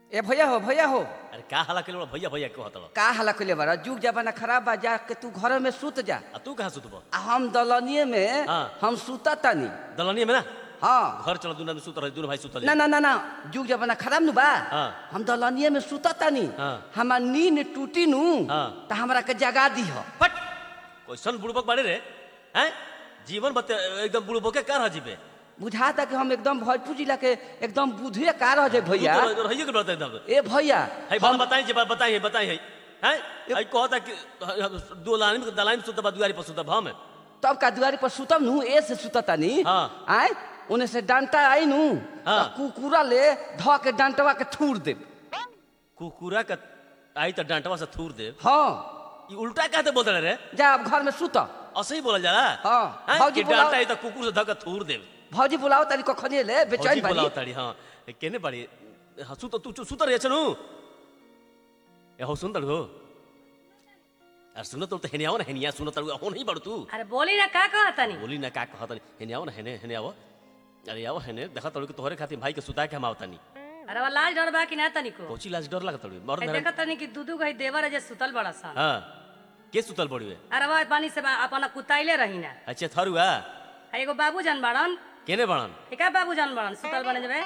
ए भैया हो भैया हो अरे का हाला के भैया भैया क्यों हतलो का हला कइले बारा जुग जमाना खराब बा जा के तू घर में सुत जा आ तू कहाँ सुतब आ हम दलनिए में हाँ। हम सुता तानी दलनिया में ना हाँ घर चलो दुनिया में सुत रहे दुनू भाई सुतल ना ना ना ना जुग जमाना खराब नु बा हाँ। हम दलनिए में सुता तानी हाँ। हमार नींद टूटी नु हाँ। त हमरा के जगा दी हो फट कैसन बुड़बक बाड़े रे हैं जीवन बते एकदम बुड़बके का रह जीबे बुझाता कि हम एकदम भोजपुर जिला के एकदम बुधिया का रह जाए भैया तू तो रहिए के बता एकदम ए भैया है बात बताई जे बात बताई है बताई है हैं आई कहता कि दो लाइन में दलाइन में सुतबा दुआरी पर सुतब हम तब का दुआरी पर सुतम नु ए से सुता तानी हाँ। आय उन्हें से डंटा आई नु हाँ। त कुकुरा ले ध के डंटवा के थूर देब कुकुरा का आई तो डांटवा से थूर दे हाँ ई उल्टा कहते बोलते रहे रे जा अब घर में सुत असही बोला जाला हाँ, हैं? भौजी कि बुलाओ। डांटा आई तो कुकुर से धक्का थूर दे भौजी बुलाओ तारी कखनी ले बेचैन भौजी बानी बोलाओ ताड़ी हाँ ए, केने बाड़ी हाँ सुत तू सुत रहे छनु ए हो सुन तड़ो अरे सुनो तो हेने आओ ना हेनिया सुनो तड़ो हो नहीं बड़ तू अरे बोली ना का कहतनी बोली ना का कहत हेने आओ ना हेने हेने आओ अरे आओ हेने देखा तड़ो कि तोहरे खातिर भाई के सुता के हम आवतानी अरे वो लाज डर बा कि ना तनिको कोची लाज डर लागत तड़ो मर्द ए, मेरा देखत तनी कि दूधू गई देवर है जे सुतल बड़ा सा हाँ के सुतल बड़ी अरे वो पानी से बा- अपना कुताइले रही ना अच्छा थरुआ आ एगो बाबू जान बाड़न केने बड़न एका बाबू जान बाड़न सुतल बने जबे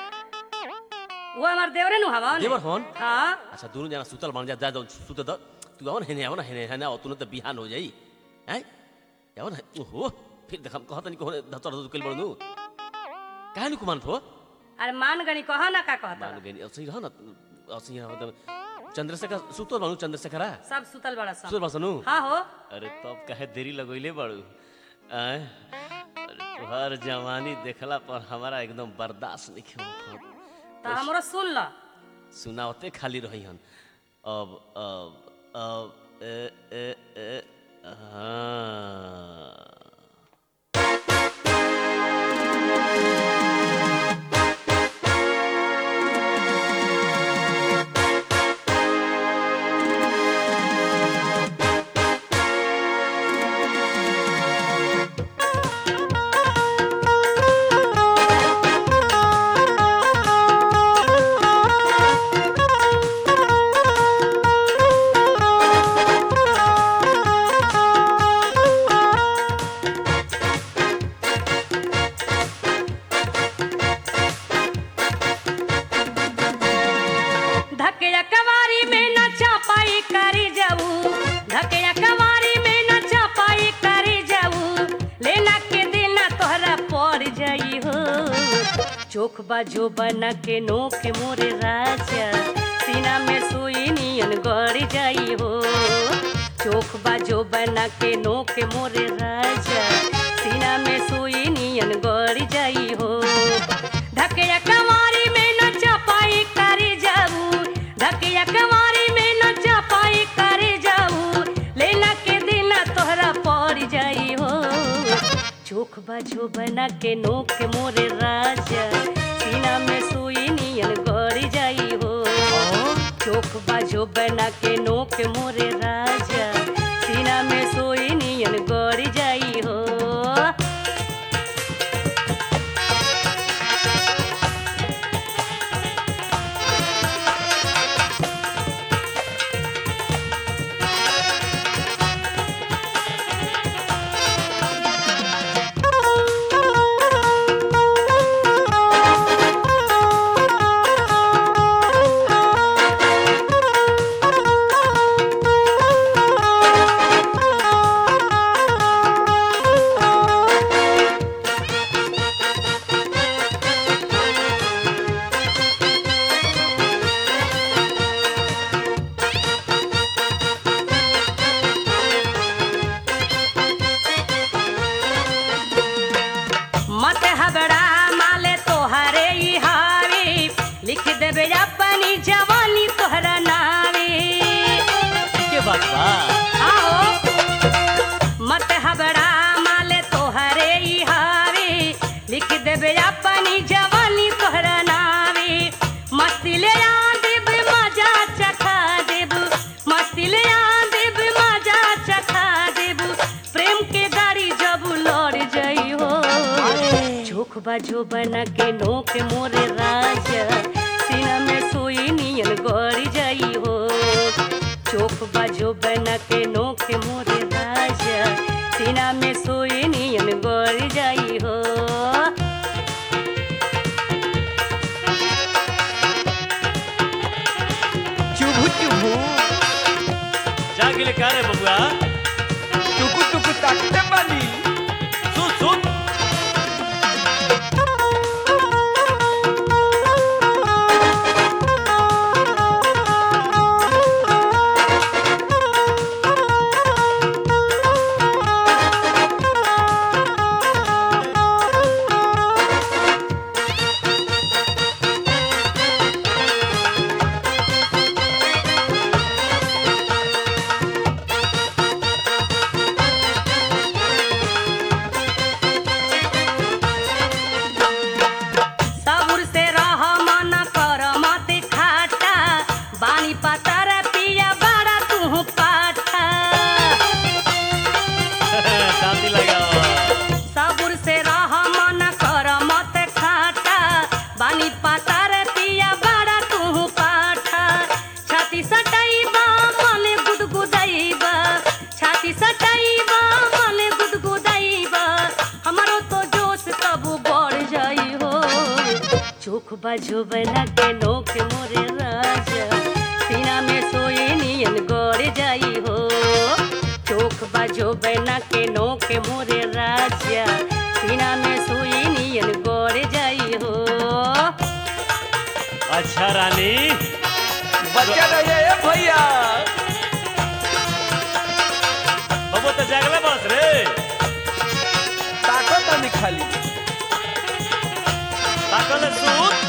वो हमार देवरे नु हवन देवर होन हाँ अच्छा दोनों जना सुतल बन जा जा जाओ सुते दो तू आओ ना हेने आओ ना हेने हेने आओ तू तो बिहान हो जाई हैं आओ ना ओहो फिर देख हम कहत नहीं को धतर धतर कल बड़नु काहे नु कुमान थो अरे मान गनी कह ना का कहता मान गनी असही रह ना असही रह मतलब चंद्रशेखर सुतो बनू चंद्रशेखरा सब सुतल बड़ा सा सुतल बसनु हाँ हो अरे तब कहे देरी लगोइले बड़ू आय अरे तुहार जवानी देखला पर हमारा एकदम बर्दाश्त नहीं हो तो हमरो सुन ल सुनावते खाली रही हन अब अब अब ए ए ए हाँ धकेया कवारी में न चापाई करी जाऊ धकेया कवारी में न चापाई करी जाऊ लेना के देना तोहरा पड़ जाई हो चोख बाजो बना के नोक मोरे राजा सीना में सुई नियन गड़ जाई हो चोख बाजो बना के नोक मोरे राजा सीना में सुई नियन गड़ जाई हो धकेया कवारी में न चापाई करी जाऊ धकेया कवारी में न चापाई करी जाऊ लेना के देना तोहरा पड़ जाई हो चोख बाजो बना के नोक मोरे राजा सीना में सुई नियन गड़ जाई हो चोख बाजो बना के नोक मोरे राजा सीना में सोई नियन गड़ जाई हो मत हबड़ा माले तोहरे ई हावी लिख देबे अपनी जवानी तोहरा नावे के बात बा आओ मत हबड़ा माले तोहरे ई हावी लिख देबे अपनी जवानी तोहरा नावे मस्ती ले आ देब मजा चखा देब मस्ती ले आ देब मजा चखा देब प्रेम के गाड़ी जब लड़ जाई हो चोख बाजो बना के नोक मोरे राजा सीना में सोई नियन बाजो बना के नोक मोरे राजा सीना में सोए नियन गोर जाई हो चुभु चुभु जा गेले का रे बबुआ टुकु टुकु ताकते बानी सुन सुन सबुर से रह मन कर मत खाटा बानी पतर पिया बड़ा तू पाठा शांति लगाओ सबुर से रह मन कर मत खाटा बानी पतर पिया बड़ा तू पाठा छाती सटाइबा मन गुदगुदाइबा छाती सटाइबा मन गुदगुदाइबा हमरो तो जोश तब बढ़ जाई हो चोख बाजो बना के नोक मोरे राजा सीना में सोए नियन गड़ जाई हो चोख बाजो बना के नोक मोरे राजा सीना में सोए नियन गड़ जाई हो अच्छा रानी बच्चा रहे ए भैया बबुआ तो जागले बस रे ताकत नहीं खाली ताकले सुन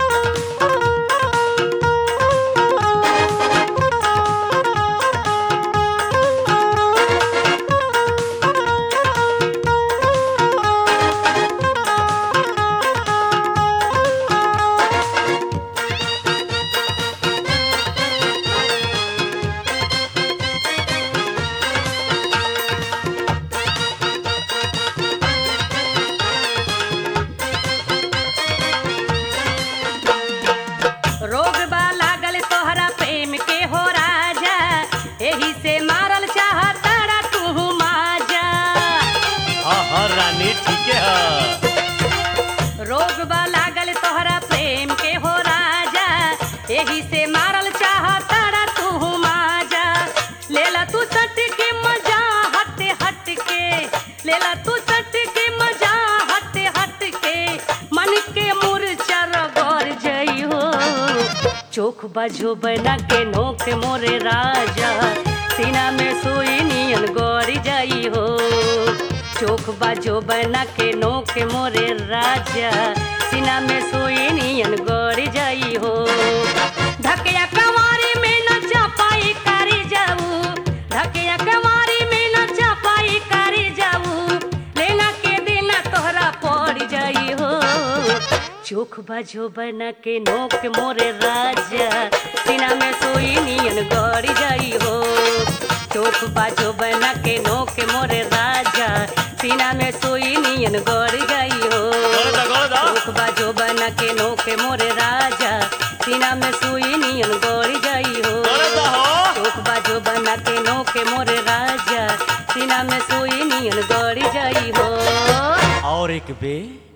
रोग बा लागल तोहरा प्रेम के हो राजा एही से मारल चाहतारा तू माजा हाँ हाँ रानी ठीक है रोग बा लागल तोहरा प्रेम के हो राजा एही से मारल चाहतारा तू माजा लेला तू सट के मजा हट हट के लेला तू सट के मजा हट हट के मन के मूर्छा रगड़ जई हो चोख बाजो बना के नोक मोरे राजा सीना में सोई नियन गौरी जाई हो चोख बाजो बना के नोक मोरे राजा सीना में सोई नियन गौरी जाई हो धकिया कवारी में न चापाई करी जाऊ धकिया कवारी में न चापाई करी जाऊ लेना के देना तोहरा पड़ जाई हो चोख बाजो बना के नोक मोरे राजा सीना में सोई नियन गौरी जाई हो चोख बाजो बना के नोक मोरे राजा सीना में सोई नियन गौरी जाई हो गोड़ दा गोड़ दा चोख बाजो बना के नोके मोरे राजा सीना में सुई नियन गौरी जाई हो गोड़ दा हो चोख बाजो बना के नोके मोरे राजा सीना में सुई नियन गौरी जाई हो और एक बे